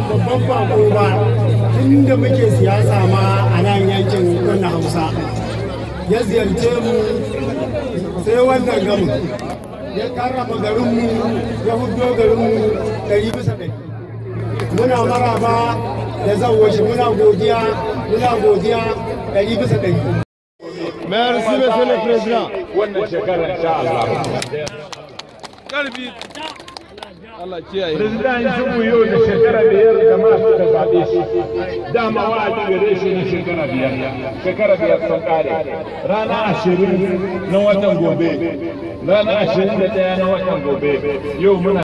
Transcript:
babban bako ba tun da muke siyasa ma a nan yankin kunna hausa ya ziyarce mu sai wannan gamu ya karrama garinmu ya hudo garinmu ɗari bisa ɗari muna maraba da zawashi muna godiya muna godiya ɗari bisa ɗari Merci, Monsieur le Président. wannan shekarar insha Allah. Karfi. Allah kiyaye. President Yusufu yau da shekara biyar jama'a suka zaɓe shi. Dama wa'adi gare shi na shekara biyar. Shekara biyar sun ƙare. Rana ashirin na watan gobe. Rana ashirin da ɗaya na watan gobe. Yau muna